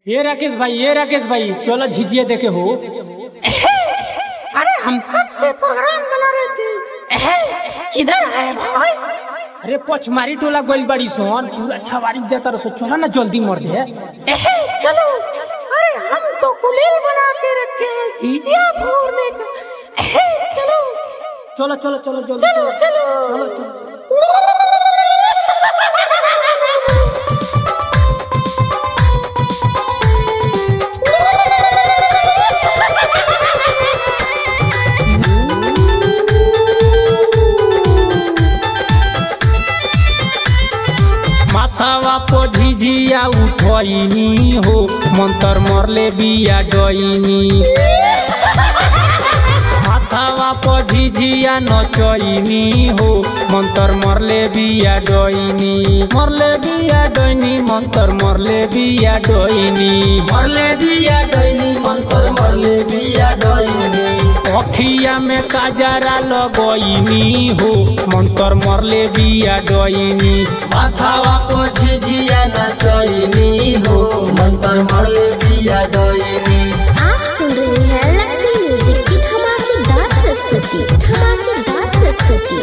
ये राकेश भाई ये राकेश भाई चलो झिझिया देखे हो अरे हम कब से प्रोग्राम बना रहे थे एहे, किधर है भाई अरे पछमारी टोला गोल बड़ी सोन पूरा छवारी जाता रसो चलो ना जल्दी मर दे एहे, चलो अरे हम तो कुलील बना के रखे हैं झिझिया फोड़ने का एहे, चलो चलो चलो चलो जल्दी चलो चलो चलो चलो माथावा पो झिझिया उठनी हो मंतर मरले बिया गईनी माथावा पो झिझिया नचईनी हो मंतर मरले बिया डईनी मरले बिया डईनी मंतर मरले बिया डईनी मरले बिया डैनी मंतर मरले बिया डैनी अखिया में काजरा लगईनी हो मंतर मरले बिया डईनी माथावा को झिझिया नचैनी हो मंतर मरले बिया डैनी आप सुन रहे हैं लक्ष्मी म्यूजिक की धमाकेदार प्रस्तुति धमाकेदार प्रस्तुति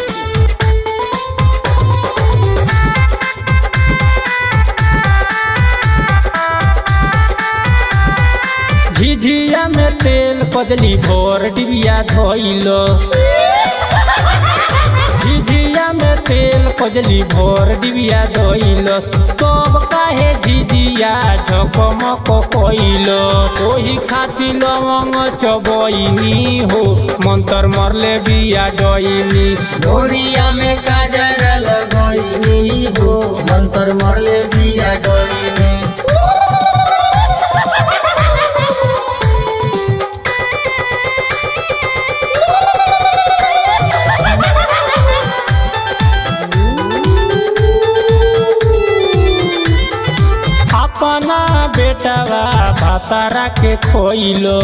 झिझिया में तेल कदली भोर डिबिया धोइल झिझिया में तेल कजली भोर डिबिया धोइल तब काहे झिझिया झकमक कइल ओही खातिर लवंग चबइनी हो मंतर मरले बिया डइनी डोरिया में काजर लगैनी हो मंतर मरले बिया डैनी अपना बेटवा भातारा के खोइलो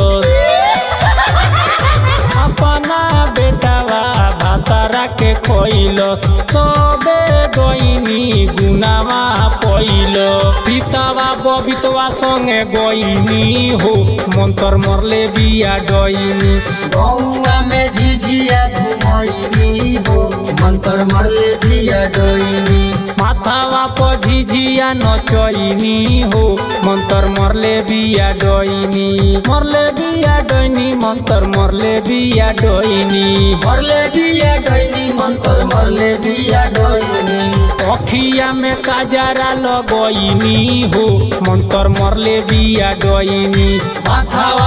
अपना बेटवा भातारा के खोइलो तबे गईनी गुनावा पइलो सीतावा बबितवा संगे गईनी हो मंतर मरले बिया डईनी गौआ में झिझिया घुमैनी हो मंतर मरले बिया डैनी माथावा पर झिझिया नचैनी हो मंतर मरले बिया डईनी मरले बिया डईनी मंतर मरले बिया डईनी मरले बिया डैनी मंतर मरले बिया डैनी अखिया में काजरा लगईनी हो मंतर मरले बिया डईनी माथावा